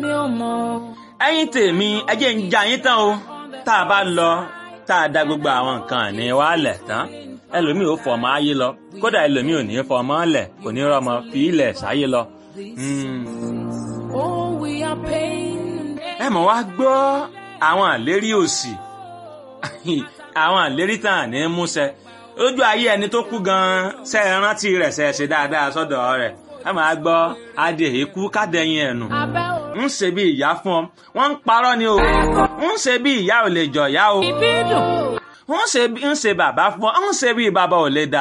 mi ò mọ̀ ẹ̀yin tèmi ẹ jẹ́ ń já yín tán o tá a bá lọ tá a da gbogbo àwọn nǹkan ní wa lẹ̀ tán ẹlòmíì ò fọmọ ayé lọ kódà ẹlòmíì ò ní fọmọ lẹ̀ kò ní rọmọ fi ilẹ̀ sáyé lọ. Mm. oh we are pain ẹ mọ̀ wá gbọ́ àwọn àlérí òsì àwọn àlérí tàn ní múṣẹ lójú ayé ẹni tó kú gan-an ṣe é rántí rẹ̀ ṣe é ṣe dáadáa sọ́dọ̀ rẹ̀ ẹ máa gbọ́ adé èkú kádẹ́yìn ẹ̀nù abẹ́ ń ṣe bí ìyá fún ọ wọ́n ń parọ́ ni o ń ṣe bí ìyá ò lè jọ̀yà o òbí dùn ń ṣe bí ń ṣe bàbá fún ọ ń ṣe bí bàbá ò lè dà